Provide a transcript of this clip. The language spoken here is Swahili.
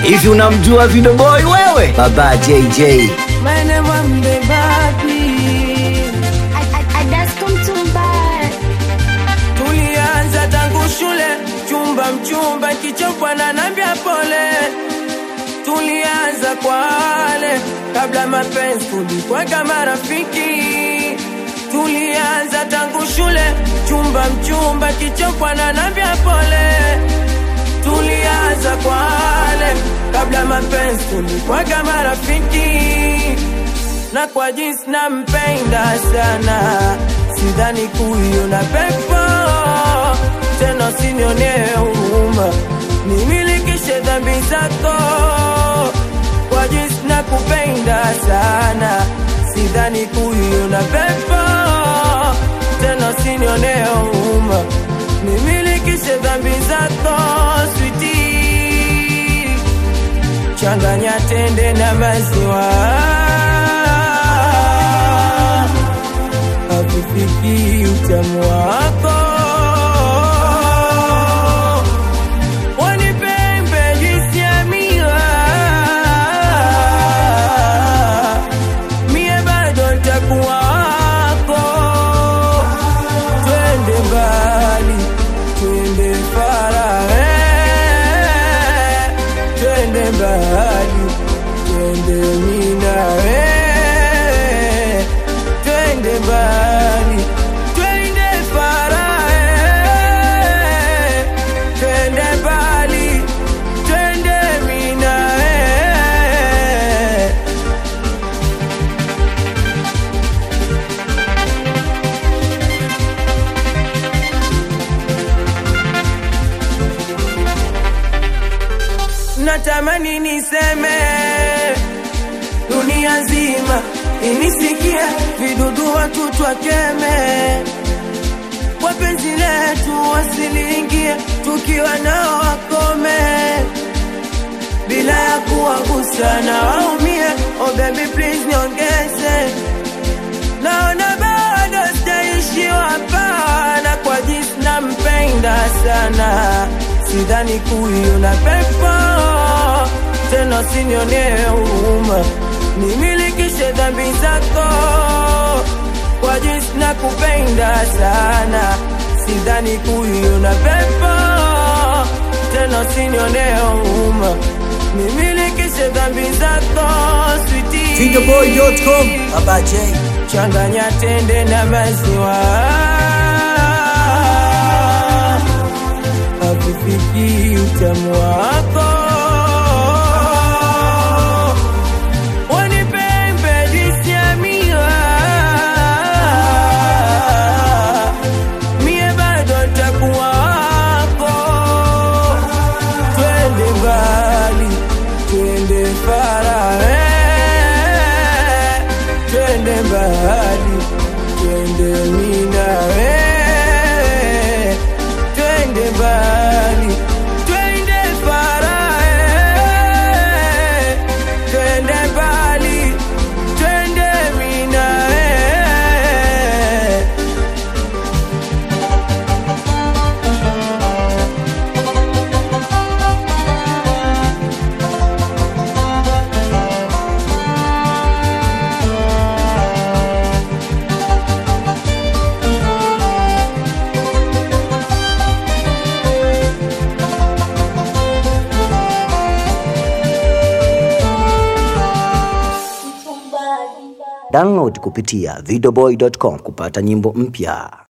Hivi unamjua Video Boy wewe? Baba JJ. My name I'm the Babi. I, I, I just come to buy. Tulianza tangu shule, chumba mchumba, kichopwa na nambia pole. Tulianza kwa wale kabla mapenzi, tulikuwa kama rafiki. Tulianza tangu shule, chumba mchumba, kichopwa na nambia pole. Tulianza kwa wale kabla mapenzi, tulikuwa kama rafiki na kwa jinsi nampenda sana, sidhani kuiona pepo tena, usinionee huruma, nimilikishe dhambi zako. Kwa jinsi nakupenda sana, sidhani kuiona pepo tena, usinionee huruma, nimilikishe dhambi zako sweetie changanya tende na maziwa hakufiki utamu wako wanipembe juisi ya miwa mie bado ntakuwa wako twende mbali twende farahe twende mbali twende minawe twende mbali twende farahe twende mbali twende minawe natamani niseme dunia nzima inisikia vidudu watu twakeme kwa penzi letu wasiliingie tukiwa nao wakome bila ya kuwagusa na waumie oh baby please niongeze naona bado sitaishiwa hapa na kwa jinsi nampenda sana sidhani kuiona pepo tena usinionee huruma nimilikishe dhambi zako kwa jinsi nakupenda sana sidhani kuiona pepo tena usinionee huruma nimilikishe dhambi zako sweetie. Videoboy.com. Baba J. changanya tende na maziwa hakufiki utamu wako wanipembe juisi ya miwa mie bado ntakuwa wako twende mbali twende farahe twende mbali twende minawe twende mbali twende farahe twende mbali twende minawe Download kupitia videoboy.com kupata nyimbo mpya.